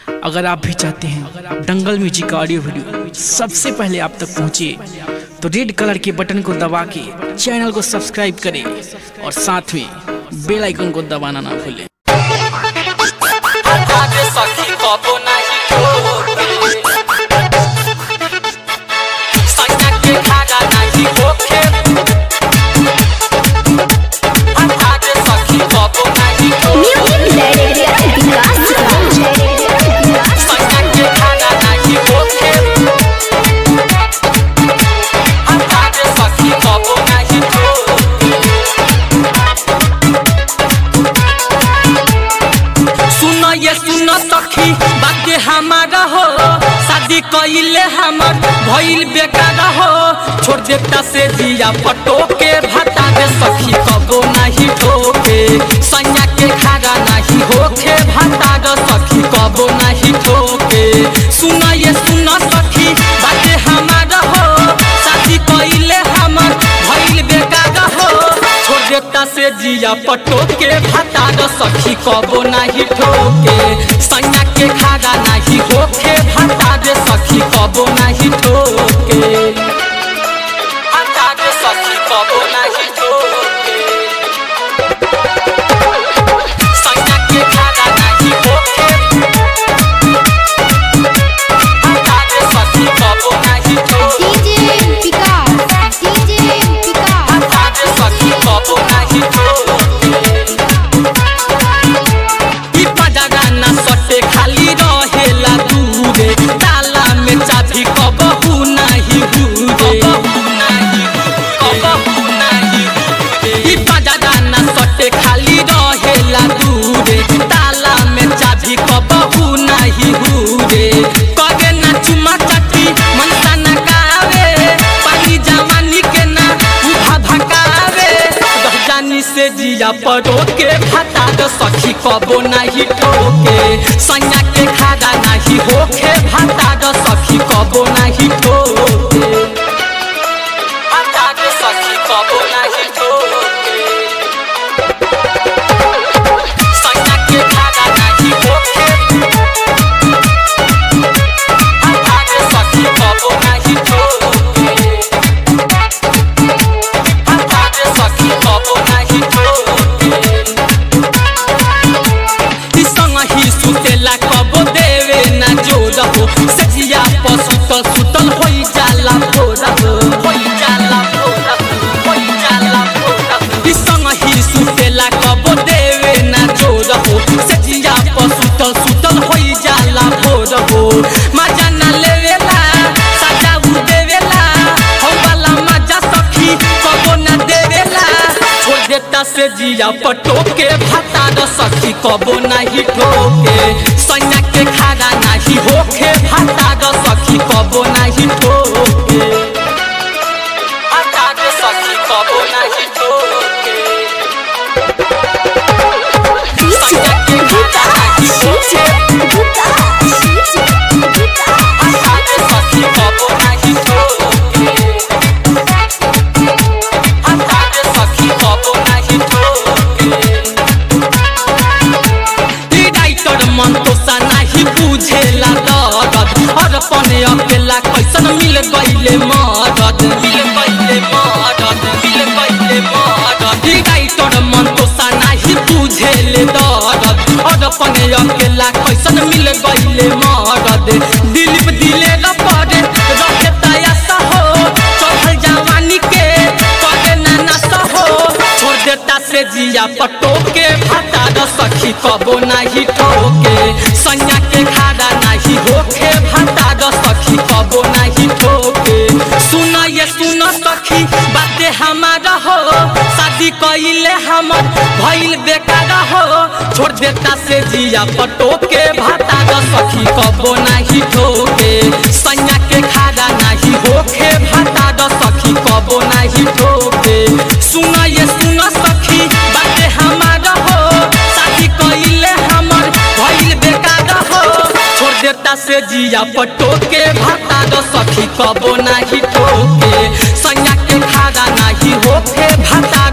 अगर आप भी चाहते हैं दंगल म्यूजिक का ऑडियो वीडियो सबसे पहले आप तक पहुंचे तो रेड कलर के बटन को दबा के चैनल को सब्सक्राइब करें और साथ में बेल आइकन को दबाना ना भूलें आगे सखी कबो नाही ठोके सैया के खागा नाही होखे आगे सखी कबो नाही ठोके सैया के खागा नाही होखे आगे सखी कबो नाही ठोके सुन ये सुन सखी बात हमारा हो शादी कइले हमर भइल बेकार हो छोड़ देता से दिया पटो के भाता दे सखी कबो नहीं ठोके सैया के खागा नहीं होखे भाता दे सखी कबो नहीं ठोके सुन ये सुन सखी बात हमारा हो शादी कइले हमर भइल बेकार हो छोड़ देता से जिया पटो के भाता द सखी कबो नाही ठोके सैया के खागा नाही होखे भाता दे सखी कबो नाही ठोके भाता दे सखी कबो नाही ठोके सैया के खागा नाही होखे भाता दे सखी कबो नाही ठोके आगे सखी कबो नाही ठोके ई पजरा ना सटे खाली रहेला दूरे ताला में चाबी कबहू नाही हुरे कबहू नाही हुरे ई पजरा ना सटे खाली रहेला दूरे ताला में चाबी कबहू नाही हुरे कगे ना चुमा चटी मनसा ना कावे पानी जवानी के ना उठा भकावे जानी से जिया पड़ो के भाता द सखी कबो नहीं ठोके सैया के खागा नहीं होखे भाता द सखी कबो नहीं ठोके भाता द सखी कबो नहीं ठोके सैया के खागा नहीं होखे भाता द सखी कबो नहीं ठोके आगे सखी कबो नाही ठोके ई संग ही सुतेला कबो देवे ना जोर हो सजिया पर सुतल सुतल होई जाला भोर हो होई जाला भोर हो होई जाला भोर हो ई संग ही सुतेला कबो देवे ना जोर हो सजिया पर सुतल सुतल होई जाला भोर हो मजा ना लेवेला सजा उ देवेला हो वाला मजा सखी कबो ना देवेला छोड़ देता से जिया पटो के भाता द सखी कबो नहीं ठोके सैया के खागा नहीं होखे भाता द सखी कबो नहीं ठोके भाता द सखी कबो नहीं ठोके सैया के खागा नहीं होखे भाता द सखी कबो नहीं ठोके भाता द सखी कबो नहीं ठोके ई राइटर मन तो सा नहीं बुझेला दर्द और पने अकेला कैसन मिल गईले मदद मिल गईले मदद मिल गईले मदद ई राइटर मन तो सा नहीं बुझेले दर्द और पने अकेला कैसन मिल गईले मदद दिलीप दिले न पड़े रखे तयासा हो चढ़ल जवानी के करे ना नशा हो छोड़ देता से जिया पटो के भाता द सखी कबो नहीं ठोके सैया के खाड़ा नहीं होखे भाता द सखी कबो नहीं ठोके सुन ये सुन सखी बाते हमारा हो शादी कइले हमर भइल बेकार हो छोड़ देता से जिया पटो के भाता द सखी कबो नहीं ठोके सैया के खाड़ा नहीं होखे भाता द सखी कबो नहीं ठोके सुन ये सुन सखी बाते हमारा हो शादी कइले हमर भइल बेकार हो छोड़ देता से जिया पटो के भाता द सखी कबो नहीं ठोके सैया के खाड़ा नहीं होखे भाता